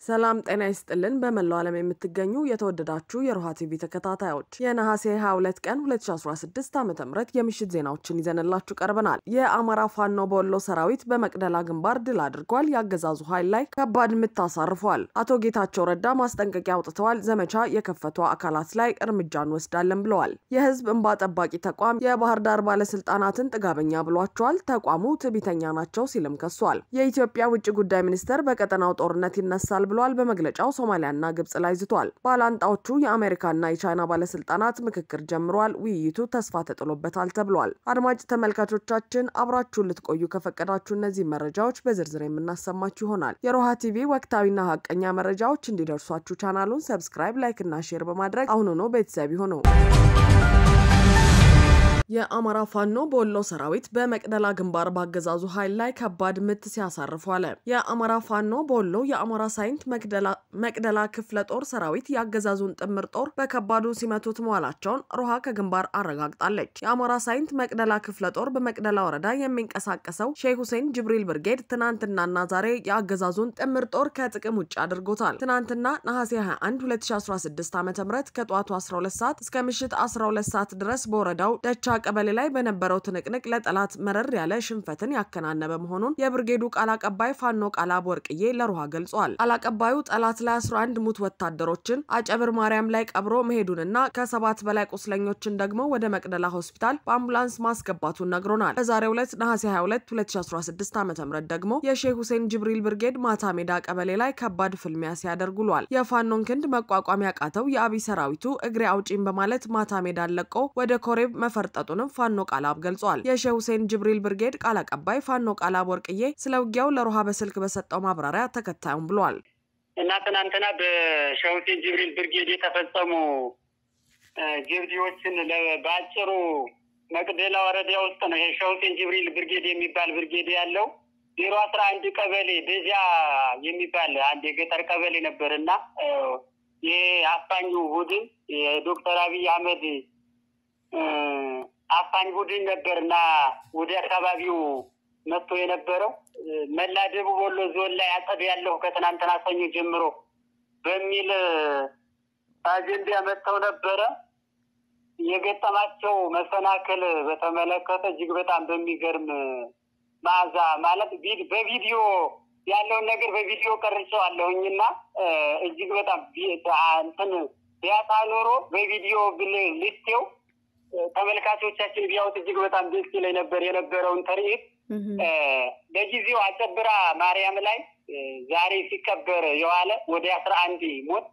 ሰላም ጤና ይስጥልን። በመላው ዓለም የምትገኙ የተወደዳችሁ የሮሃ ቲቪ ተከታታዮች የነሐሴ 22 ቀን 2016 ዓ ም የምሽት ዜናዎችን ይዘንላችሁ ቀርበናል። የአማራ ፋኖ በወሎ ሰራዊት በመቅደላ ግንባር ድል አድርጓል። የአገዛዙ ኃይል ላይ ከባድ ምት አሳርፏል። አቶ ጌታቸው ረዳ ማስጠንቀቂያ አውጥተዋል። ዘመቻ የከፈቱ አካላት ላይ እርምጃ እንወስዳለን ብለዋል። የህዝብ እንባ ጠባቂ ተቋም የባህር ዳር ባለስልጣናትን ጥጋበኛ ብሏቸዋል። ተቋሙ ትዕቢተኛ ናቸው ሲልም ከሷል። የኢትዮጵያ ውጭ ጉዳይ ሚኒስቴር በቀጠናው ጦርነት ይነሳል ብሏል። በመግለጫው ሶማሊያና ግብጽ ላይ ዝቷል። ባላንጣዎቹ የአሜሪካና የቻይና ባለስልጣናት ምክክር ጀምረዋል። ውይይቱ ተስፋ ተጥሎበታል ተብሏል። አድማጭ ተመልካቾቻችን አብራችሁን ልትቆዩ ከፈቀዳችሁ እነዚህ መረጃዎች በዝርዝር የምናሰማችሁ ይሆናል። የሮሃ ቲቪ ወቅታዊና ሀቀኛ መረጃዎች እንዲደርሷችሁ ቻናሉን ሰብስክራይብ፣ ላይክ እና ሼር በማድረግ አሁኑኑ ቤተሰብ ይሁኑ። የአማራ ፋኖ በወሎ ሰራዊት በመቅደላ ግንባር ባገዛዙ ኃይል ላይ ከባድ ምት ሲያሳርፉ አለ። የአማራ ፋኖ በወሎ የአማራ ሳይንት መቅደላ ክፍለ ጦር ሰራዊት የአገዛዙን ጥምር ጦር በከባዱ ሲመቱት መዋላቸውን ሮሃ ከግንባር አረጋግጣለች። የአማራ ሳይንት መቅደላ ክፍለ ጦር በመቅደላ ወረዳ የሚንቀሳቀሰው ሼህ ሁሴን ጅብሪል ብርጌድ ትናንትናና ዛሬ የአገዛዙን ጥምር ጦር ከጥቅም ውጭ አድርጎታል። ትናንትና ነሐሴ 21 2016 ዓ ም ከጠዋቱ 12 ሰዓት እስከ ምሽት 12 ሰዓት ድረስ በወረዳው ደቻ ቀበሌ ላይ በነበረው ትንቅንቅ ለጠላት መረር ያለ ሽንፈትን ያከናነበ መሆኑን የብርጌዱ ቃል አቀባይ ፋኖ ቃላብ ወርቅዬ ለሮሃ ገልጿል። ቃል አቀባዩ ጠላት ላይ 11 ሙት ወታደሮችን አጨብር ማርያም ላይ ቀብሮ መሄዱንና ከሰባት በላይ ቁስለኞችን ደግሞ ወደ መቅደላ ሆስፒታል በአምቡላንስ ማስገባቱን ነግሮናል። በዛሬው ዕለት ነሐሴ 22 2016 ዓ ም ደግሞ የሼህ ሁሴን ጅብሪል ብርጌድ ማታ ሜዳ ቀበሌ ላይ ከባድ ፍልሚያ ሲያደርግ ውሏል። የፋኖን ክንድ መቋቋም ያቃተው የአብይ ሰራዊቱ እግሬ አውጪኝ በማለት ማታ ሜዳን ለቆ ወደ ኮሬብ መፈርጠ መሰጠቱንም ፋኖ ቃላብ ገልጿል። የሼህ ሁሴን ጅብሪል ብርጌድ ቃል አቀባይ ፋኖ ቃላብ ወርቅዬ ስለ ውጊያው ለሮሃ በስልክ በሰጠው ማብራሪያ ተከታዩም ብሏል። እና ትናንትና በሼህ ሁሴን ጅብሪል ብርጌድ የተፈጸሙ ጀብዲዎችን በአጭሩ መቅደላ ወረዳ ውስጥ ነው። ይሄ ሼህ ሁሴን ጅብሪል ብርጌድ የሚባል ብርጌድ ያለው ዜሮ አስራ አንድ ቀበሌ ደጃ የሚባል አንድ የገጠር ቀበሌ ነበር እና ይሄ አፋኙ ቡድን የዶክተር አብይ አህመድ አፋኝ ቡድን ነበር እና ወደ አካባቢው መጥቶ የነበረው መላ ደቡብ ወሎ ዞን ላይ አጸድ ያለሁ ከትናንትና ሰኞ ጀምሮ በሚል አጀንዳ መጥተው ነበረ። የገጠማቸው መሰናክል በተመለከተ እጅግ በጣም በሚገርም መዓዛ ማለት በቪዲዮ ያለውን ነገር በቪዲዮ ቀርጬዋለሁኝና እጅግ በጣም እንትን ቢያጣ ኖሮ በቪዲዮ ብል ልስቴው ተመልካቾቻችን ቢያዩት እጅግ በጣም ደስ ይለኝ ነበር የነበረውን ትርኢት። በጊዜው አጨብራ ማርያም ላይ ዛሬ ሲከበር የዋለ ወደ አስራ አንድ ሞት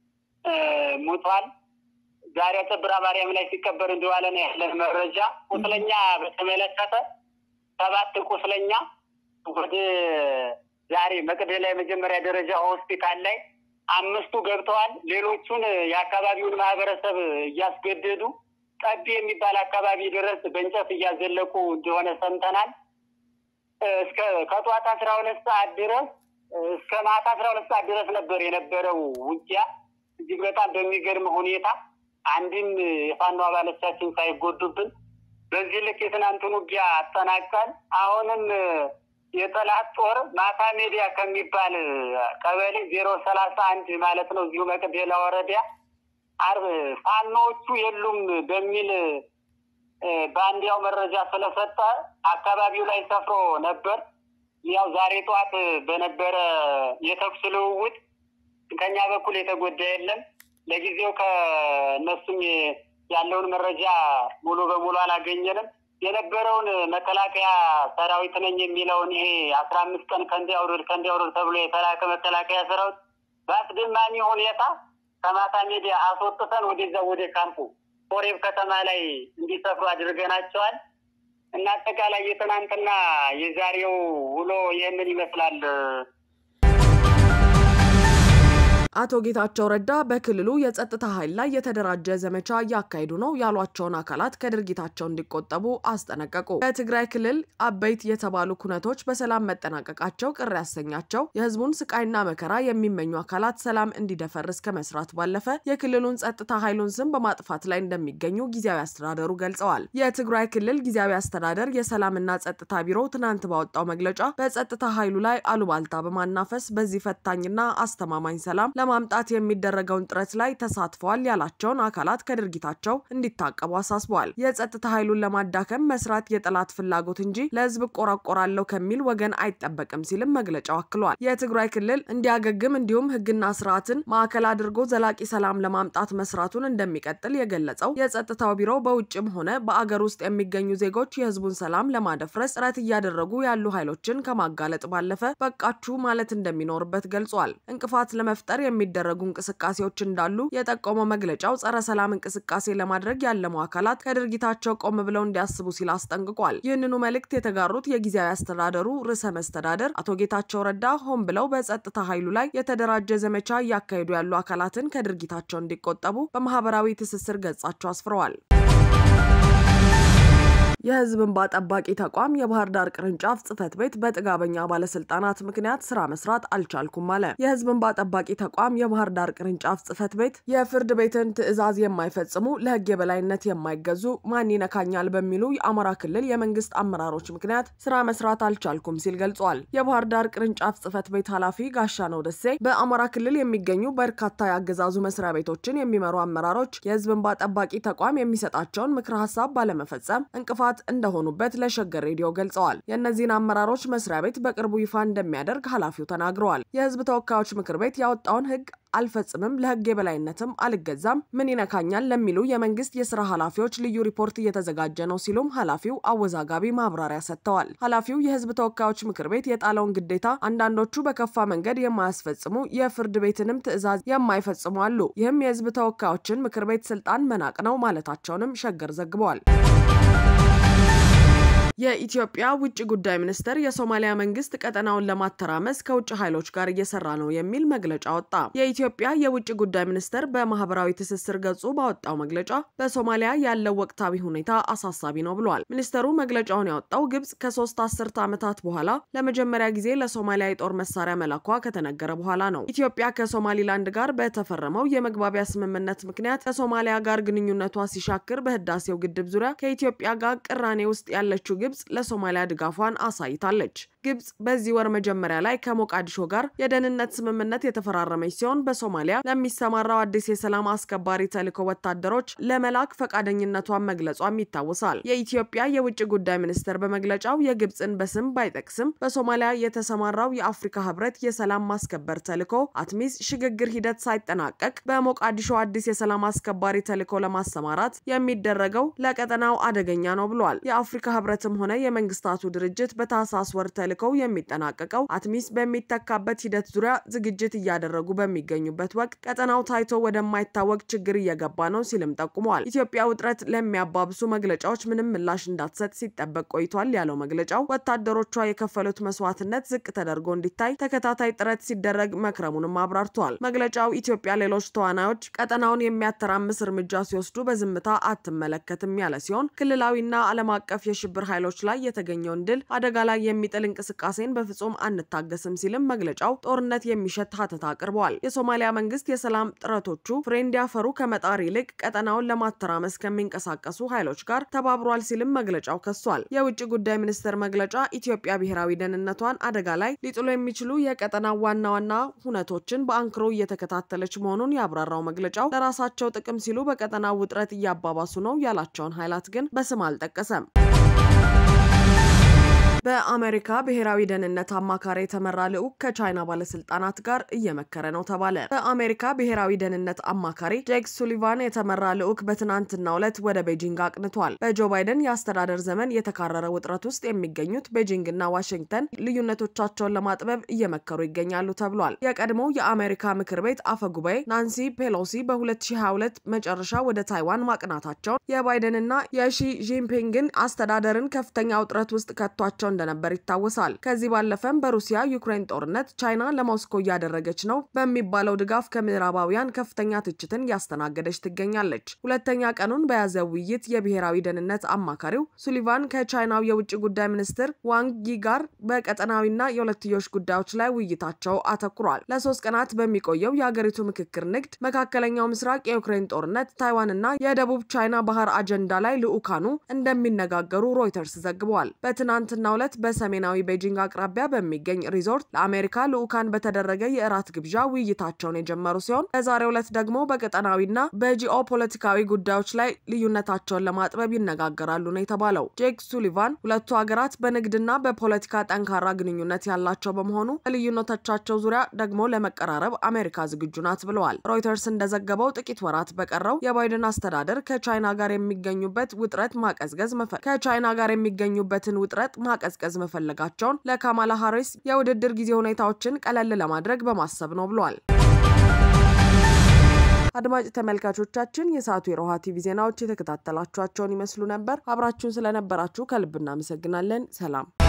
ሞቷል። ዛሬ አጨብራ ማርያም ላይ ሲከበር እንደዋለ ነው ያለን መረጃ። ቁስለኛ በተመለከተ ሰባት ቁስለኛ ወደ ዛሬ መቅደላ የመጀመሪያ ደረጃ ሆስፒታል ላይ አምስቱ ገብተዋል። ሌሎቹን የአካባቢውን ማህበረሰብ እያስገደዱ ጠቢ የሚባል አካባቢ ድረስ በእንጨት እያዘለቁ እንደሆነ ሰምተናል። እስከ ከጠዋት አስራ ሁለት ሰዓት ድረስ እስከ ማታ አስራ ሁለት ሰዓት ድረስ ነበር የነበረው ውጊያ። እጅግ በጣም በሚገርም ሁኔታ አንድም የፋኖ አባሎቻችን ሳይጎዱብን በዚህ ልክ የትናንቱን ውጊያ አጠናቀል አሁንም የጠላት ጦር ማታ ሜዲያ ከሚባል ቀበሌ ዜሮ ሰላሳ አንድ ማለት ነው እዚሁ መቅደላ ወረዳ አርብ ፋኖቹ የሉም በሚል በአንዲያው መረጃ ስለሰጠ አካባቢው ላይ ሰፍሮ ነበር። ያው ዛሬ ጠዋት በነበረ የተኩስ ልውውጥ ከኛ በኩል የተጎዳ የለም። ለጊዜው ከእነሱም ያለውን መረጃ ሙሉ በሙሉ አላገኘንም። የነበረውን መከላከያ ሰራዊት ነኝ የሚለውን ይሄ አስራ አምስት ቀን ከንዲ አውርድ ከንዲ አውርድ ተብሎ የተላከ መከላከያ ሰራዊት በአስደማሚ ሁኔታ ከማታ ሜዲያ አስወጥተን ወደዛ ወደ ካምፑ ኮሬብ ከተማ ላይ እንዲሰፍሩ አድርገናቸዋል። እና አጠቃላይ የትናንትና የዛሬው ውሎ ይህንን ይመስላል። አቶ ጌታቸው ረዳ በክልሉ የጸጥታ ኃይል ላይ የተደራጀ ዘመቻ እያካሄዱ ነው ያሏቸውን አካላት ከድርጊታቸው እንዲቆጠቡ አስጠነቀቁ። በትግራይ ክልል አበይት የተባሉ ኩነቶች በሰላም መጠናቀቃቸው ቅር ያሰኛቸው የህዝቡን ስቃይና መከራ የሚመኙ አካላት ሰላም እንዲደፈርስ ከመስራት ባለፈ የክልሉን ጸጥታ ኃይሉን ስም በማጥፋት ላይ እንደሚገኙ ጊዜያዊ አስተዳደሩ ገልጸዋል። የትግራይ ክልል ጊዜያዊ አስተዳደር የሰላምና ጸጥታ ቢሮ ትናንት ባወጣው መግለጫ በጸጥታ ኃይሉ ላይ አሉባልታ በማናፈስ በዚህ ፈታኝና አስተማማኝ ሰላም ለማምጣት የሚደረገውን ጥረት ላይ ተሳትፈዋል ያላቸውን አካላት ከድርጊታቸው እንዲታቀቡ አሳስበዋል። የጸጥታ ኃይሉን ለማዳከም መስራት የጠላት ፍላጎት እንጂ ለህዝብ እቆራቆራለሁ ከሚል ወገን አይጠበቅም ሲልም መግለጫው አክሏል። የትግራይ ክልል እንዲያገግም እንዲሁም ህግና ስርዓትን ማዕከል አድርጎ ዘላቂ ሰላም ለማምጣት መስራቱን እንደሚቀጥል የገለጸው የጸጥታው ቢሮ በውጭም ሆነ በአገር ውስጥ የሚገኙ ዜጎች የህዝቡን ሰላም ለማደፍረስ ጥረት እያደረጉ ያሉ ኃይሎችን ከማጋለጥ ባለፈ በቃችሁ ማለት እንደሚኖርበት ገልጿል። እንቅፋት ለመፍጠር የሚደረጉ እንቅስቃሴዎች እንዳሉ የጠቆመው መግለጫው ጸረ ሰላም እንቅስቃሴ ለማድረግ ያለሙ አካላት ከድርጊታቸው ቆም ብለው እንዲያስቡ ሲል አስጠንቅቋል። ይህንኑ መልእክት የተጋሩት የጊዜያዊ አስተዳደሩ ርዕሰ መስተዳደር አቶ ጌታቸው ረዳ ሆን ብለው በጸጥታ ኃይሉ ላይ የተደራጀ ዘመቻ እያካሄዱ ያሉ አካላትን ከድርጊታቸው እንዲቆጠቡ በማህበራዊ ትስስር ገጻቸው አስፍረዋል። የህዝብ እንባ ጠባቂ ተቋም የባህር ዳር ቅርንጫፍ ጽህፈት ቤት በጥጋበኛ ባለስልጣናት ምክንያት ስራ መስራት አልቻልኩም አለ። የህዝብ እንባ ጠባቂ ተቋም የባህር ዳር ቅርንጫፍ ጽህፈት ቤት የፍርድ ቤትን ትዕዛዝ የማይፈጽሙ ለህግ የበላይነት የማይገዙ ማን ይነካኛል በሚሉ የአማራ ክልል የመንግስት አመራሮች ምክንያት ስራ መስራት አልቻልኩም ሲል ገልጿል። የባህር ዳር ቅርንጫፍ ጽህፈት ቤት ኃላፊ ጋሻነው ደሴ በአማራ ክልል የሚገኙ በርካታ የአገዛዙ መስሪያ ቤቶችን የሚመሩ አመራሮች የህዝብ እንባ ጠባቂ ተቋም የሚሰጣቸውን ምክረ ሀሳብ ባለመፈጸም እንቅፋት እንደሆኑበት ለሸገር ሬዲዮ ገልጸዋል። የእነዚህን አመራሮች መስሪያ ቤት በቅርቡ ይፋ እንደሚያደርግ ኃላፊው ተናግረዋል። የህዝብ ተወካዮች ምክር ቤት ያወጣውን ህግ አልፈጽምም፣ ለህግ የበላይነትም አልገዛም፣ ምን ይነካኛል ለሚሉ የመንግስት የስራ ኃላፊዎች ልዩ ሪፖርት እየተዘጋጀ ነው ሲሉም ኃላፊው አወዛጋቢ ማብራሪያ ሰጥተዋል። ኃላፊው የህዝብ ተወካዮች ምክር ቤት የጣለውን ግዴታ አንዳንዶቹ በከፋ መንገድ የማያስፈጽሙ የፍርድ ቤትንም ትዕዛዝ የማይፈጽሙ አሉ። ይህም የህዝብ ተወካዮችን ምክር ቤት ስልጣን መናቅ ነው ማለታቸውንም ሸገር ዘግበዋል። የኢትዮጵያ ውጭ ጉዳይ ሚኒስቴር የሶማሊያ መንግስት ቀጠናውን ለማተራመስ ከውጭ ኃይሎች ጋር እየሰራ ነው የሚል መግለጫ ወጣ። የኢትዮጵያ የውጭ ጉዳይ ሚኒስቴር በማህበራዊ ትስስር ገጹ ባወጣው መግለጫ በሶማሊያ ያለው ወቅታዊ ሁኔታ አሳሳቢ ነው ብሏል። ሚኒስቴሩ መግለጫውን ያወጣው ግብጽ ከሶስት አስርተ ዓመታት በኋላ ለመጀመሪያ ጊዜ ለሶማሊያ የጦር መሳሪያ መላኳ ከተነገረ በኋላ ነው። ኢትዮጵያ ከሶማሊላንድ ጋር በተፈረመው የመግባቢያ ስምምነት ምክንያት ከሶማሊያ ጋር ግንኙነቷ ሲሻክር በህዳሴው ግድብ ዙሪያ ከኢትዮጵያ ጋር ቅራኔ ውስጥ ያለችው ግብጽ ለሶማሊያ ድጋፏን አሳይታለች። ግብጽ በዚህ ወር መጀመሪያ ላይ ከሞቃዲሾ ጋር የደህንነት ስምምነት የተፈራረመች ሲሆን በሶማሊያ ለሚሰማራው አዲስ የሰላም አስከባሪ ተልዕኮ ወታደሮች ለመላክ ፈቃደኝነቷን መግለጿም ይታወሳል። የኢትዮጵያ የውጭ ጉዳይ ሚኒስቴር በመግለጫው የግብጽን በስም ባይጠቅስም በሶማሊያ የተሰማራው የአፍሪካ ህብረት የሰላም ማስከበር ተልዕኮ አትሚስ ሽግግር ሂደት ሳይጠናቀቅ በሞቃዲሾ አዲስ የሰላም አስከባሪ ተልዕኮ ለማሰማራት የሚደረገው ለቀጠናው አደገኛ ነው ብሏል። የአፍሪካ ህብረትም ሆነ የመንግስታቱ ድርጅት በታህሳስ ወር ተልዕኮው የሚጠናቀቀው አትሚስ በሚተካበት ሂደት ዙሪያ ዝግጅት እያደረጉ በሚገኙበት ወቅት ቀጠናው ታይቶ ወደማይታወቅ ችግር እየገባ ነው ሲልም ጠቁመዋል። ኢትዮጵያ ውጥረት ለሚያባብሱ መግለጫዎች ምንም ምላሽ እንዳትሰጥ ሲጠበቅ ቆይቷል ያለው መግለጫው ወታደሮቿ የከፈሉት መስዋዕትነት ዝቅ ተደርጎ እንዲታይ ተከታታይ ጥረት ሲደረግ መክረሙንም አብራርተዋል። መግለጫው ኢትዮጵያ ሌሎች ተዋናዮች ቀጠናውን የሚያተራምስ እርምጃ ሲወስዱ በዝምታ አትመለከትም ያለ ሲሆን ክልላዊና ዓለም አቀፍ የሽብር ኃይሎች ላይ የተገኘውን ድል አደጋ ላይ የሚጥል እንቅስቃሴን በፍጹም አንታገስም ሲልም መግለጫው ጦርነት የሚሸት ሀተታ አቅርበዋል። የሶማሊያ መንግስት የሰላም ጥረቶቹ ፍሬ እንዲያፈሩ ከመጣር ይልቅ ቀጠናውን ለማተራመስ ከሚንቀሳቀሱ ኃይሎች ጋር ተባብሯል ሲልም መግለጫው ከሷል። የውጭ ጉዳይ ሚኒስቴር መግለጫ ኢትዮጵያ ብሔራዊ ደህንነቷን አደጋ ላይ ሊጥሉ የሚችሉ የቀጠናው ዋና ዋና ሁነቶችን በአንክሮ እየተከታተለች መሆኑን ያብራራው መግለጫው ለራሳቸው ጥቅም ሲሉ በቀጠናው ውጥረት እያባባሱ ነው ያላቸውን ኃይላት ግን በስም አልጠቀሰም። በአሜሪካ ብሔራዊ ደህንነት አማካሪ የተመራ ልዑክ ከቻይና ባለስልጣናት ጋር እየመከረ ነው ተባለ። በአሜሪካ ብሔራዊ ደህንነት አማካሪ ጄክ ሱሊቫን የተመራ ልዑክ በትናንትናው ዕለት ወደ ቤጂንግ አቅንቷል። በጆ ባይደን የአስተዳደር ዘመን የተካረረ ውጥረት ውስጥ የሚገኙት ቤጂንግ እና ዋሽንግተን ልዩነቶቻቸውን ለማጥበብ እየመከሩ ይገኛሉ ተብሏል። የቀድሞው የአሜሪካ ምክር ቤት አፈ ጉባኤ ናንሲ ፔሎሲ በ2022 መጨረሻ ወደ ታይዋን ማቅናታቸውን የባይደንና የሺ ጂንፒንግን አስተዳደርን ከፍተኛ ውጥረት ውስጥ ከቷቸው እንደነበር ይታወሳል። ከዚህ ባለፈም በሩሲያ ዩክሬን ጦርነት ቻይና ለሞስኮ እያደረገች ነው በሚባለው ድጋፍ ከምዕራባውያን ከፍተኛ ትችትን እያስተናገደች ትገኛለች። ሁለተኛ ቀኑን በያዘው ውይይት የብሔራዊ ደህንነት አማካሪው ሱሊቫን ከቻይናው የውጭ ጉዳይ ሚኒስትር ዋንግ ይ ጋር በቀጠናዊና የሁለትዮሽ ጉዳዮች ላይ ውይይታቸው አተኩሯል። ለሶስት ቀናት በሚቆየው የሀገሪቱ ምክክር ንግድ፣ መካከለኛው ምስራቅ፣ የዩክሬን ጦርነት፣ ታይዋንና የደቡብ ቻይና ባህር አጀንዳ ላይ ልዑካኑ እንደሚነጋገሩ ሮይተርስ ዘግቧል። በትናንትናው ዕለት በሰሜናዊ ቤጂንግ አቅራቢያ በሚገኝ ሪዞርት ለአሜሪካ ልዑካን በተደረገ የእራት ግብዣ ውይይታቸውን የጀመሩ ሲሆን በዛሬው ዕለት ደግሞ በቀጠናዊና በጂኦ ፖለቲካዊ ጉዳዮች ላይ ልዩነታቸውን ለማጥበብ ይነጋገራሉ ነው የተባለው። ጄክ ሱሊቫን ሁለቱ ሀገራት በንግድና በፖለቲካ ጠንካራ ግንኙነት ያላቸው በመሆኑ በልዩነቶቻቸው ዙሪያ ደግሞ ለመቀራረብ አሜሪካ ዝግጁ ናት ብለዋል። ሮይተርስ እንደዘገበው ጥቂት ወራት በቀረው የባይደን አስተዳደር ከቻይና ጋር የሚገኙበት ውጥረት ማቀዝቀዝ ከቻይና ጋር የሚገኙበትን ውጥረት ማቀዝቀዝ መፈለጋቸውን ለካማላ ሃሪስ የውድድር ጊዜ ሁኔታዎችን ቀለል ለማድረግ በማሰብ ነው ብሏል። አድማጭ ተመልካቾቻችን የሰዓቱ የሮሃ ቲቪ ዜናዎች የተከታተላችኋቸውን ይመስሉ ነበር። አብራችሁን ስለነበራችሁ ከልብ እናመሰግናለን። ሰላም